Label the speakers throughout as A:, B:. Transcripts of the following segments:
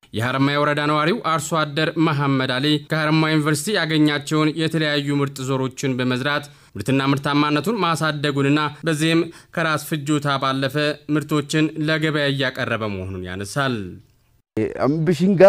A: የሀረማያ ወረዳ ነዋሪው አርሶ አደር መሐመድ አሊ ከሀረማያ ዩኒቨርሲቲ ያገኛቸውን የተለያዩ ምርጥ ዘሮችን በመዝራት ምርትና ምርታማነቱን ማሳደጉንና በዚህም ከራስ ፍጆታ ባለፈ ምርቶችን ለገበያ እያቀረበ መሆኑን ያነሳል።
B: ብሽንጋ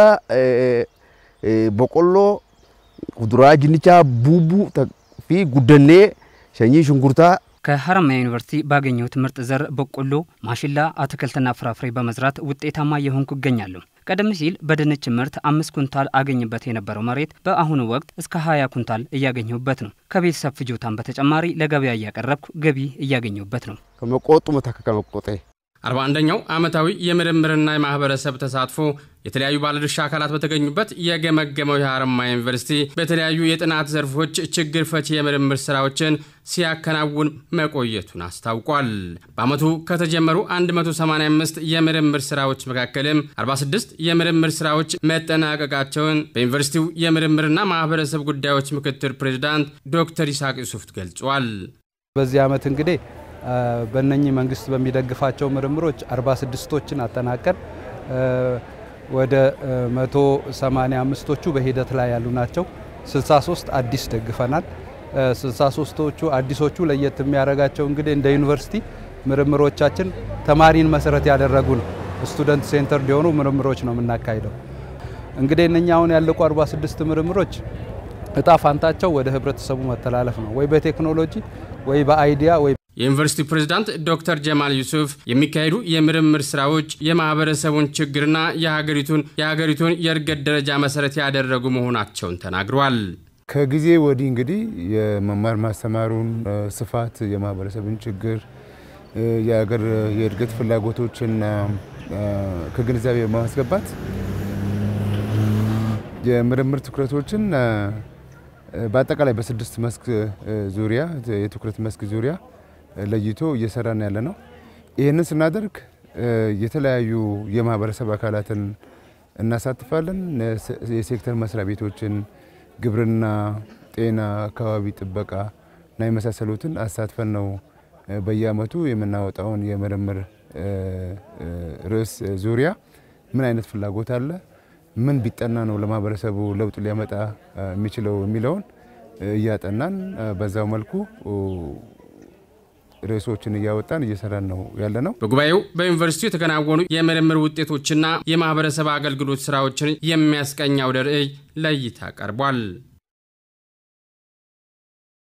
B: በቆሎ፣ ኩዱራ፣ ጅንቻ፣ ቡቡ ፊ ጉደኔ ሸኚ ሽንኩርታ
C: ከሀረማያ ዩኒቨርሲቲ ባገኘሁት ምርጥ ዘር በቆሎ፣ ማሽላ፣ አትክልትና ፍራፍሬ በመዝራት ውጤታማ እየሆንኩ እገኛለሁ። ቀደም ሲል በድንች ምርት አምስት ኩንታል አገኝበት የነበረው መሬት በአሁኑ ወቅት እስከ ሀያ ኩንታል እያገኘሁበት ነው። ከቤተሰብ ፍጆታን በተጨማሪ ለገበያ እያቀረብኩ ገቢ እያገኘሁበት ነው።
B: ከመቆጡ መተከ ከመቆጤ
A: አርባ አንደኛው ዓመታዊ የምርምርና የማህበረሰብ ተሳትፎ የተለያዩ ባለድርሻ አካላት በተገኙበት የገመገመው የሀረማያ ዩኒቨርሲቲ በተለያዩ የጥናት ዘርፎች ችግር ፈቺ የምርምር ስራዎችን ሲያከናውን መቆየቱን አስታውቋል። በዓመቱ ከተጀመሩ 185 የምርምር ስራዎች መካከልም 46 የምርምር ስራዎች መጠናቀቃቸውን በዩኒቨርሲቲው የምርምርና ማህበረሰብ ጉዳዮች ምክትል ፕሬዚዳንት ዶክተር ይስሐቅ ዩሱፍ ገልጿል።
D: በዚህ ዓመት እንግዲህ በእነኚህ መንግስት በሚደግፋቸው ምርምሮች 46ቶችን አጠናቀን ወደ 185ቶቹ በሂደት ላይ ያሉ ናቸው። 63 አዲስ ደግፈናል። 63ቶቹ አዲሶቹ ለየት የሚያደርጋቸው እንግዲህ እንደ ዩኒቨርሲቲ ምርምሮቻችን ተማሪን መሰረት ያደረጉ ነው። ስቱደንት ሴንተር የሆኑ ምርምሮች ነው የምናካሂደው። እንግዲህ እነኛ አሁን ያለቁ 46 ምርምሮች እጣ ፋንታቸው ወደ ህብረተሰቡ መተላለፍ ነው፣ ወይ በቴክኖሎጂ ወይ በአይዲያ ወይ
A: የዩኒቨርሲቲ ፕሬዝዳንት ዶክተር ጀማል ዩሱፍ የሚካሄዱ የምርምር ስራዎች የማህበረሰቡን ችግርና የሀገሪቱን የሀገሪቱን የእድገት ደረጃ መሰረት ያደረጉ መሆናቸውን ተናግረዋል።
E: ከጊዜ ወዲህ እንግዲህ የመማር ማስተማሩን ስፋት፣ የማህበረሰብን ችግር፣ የሀገር የእድገት ፍላጎቶችን ከግንዛቤ በማስገባት የምርምር ትኩረቶችን በአጠቃላይ በስድስት መስክ ዙሪያ የትኩረት መስክ ዙሪያ ለይቶ እየሰራን ያለ ነው። ይህንን ስናደርግ የተለያዩ የማህበረሰብ አካላትን እናሳትፋለን። የሴክተር መስሪያ ቤቶችን፣ ግብርና፣ ጤና፣ አካባቢ ጥበቃ እና የመሳሰሉትን አሳትፈን ነው በየአመቱ የምናወጣውን የምርምር ርዕስ ዙሪያ ምን አይነት ፍላጎት አለ፣ ምን ቢጠና ነው ለማህበረሰቡ ለውጥ ሊያመጣ የሚችለው የሚለውን እያጠናን በዛው መልኩ ርዕሶችን እያወጣን እየሰራን ነው ያለ ነው።
A: በጉባኤው በዩኒቨርሲቲው የተከናወኑ የምርምር ውጤቶችና የማህበረሰብ አገልግሎት ስራዎችን የሚያስቀኝ አውደ ርዕይ ለእይታ ቀርቧል።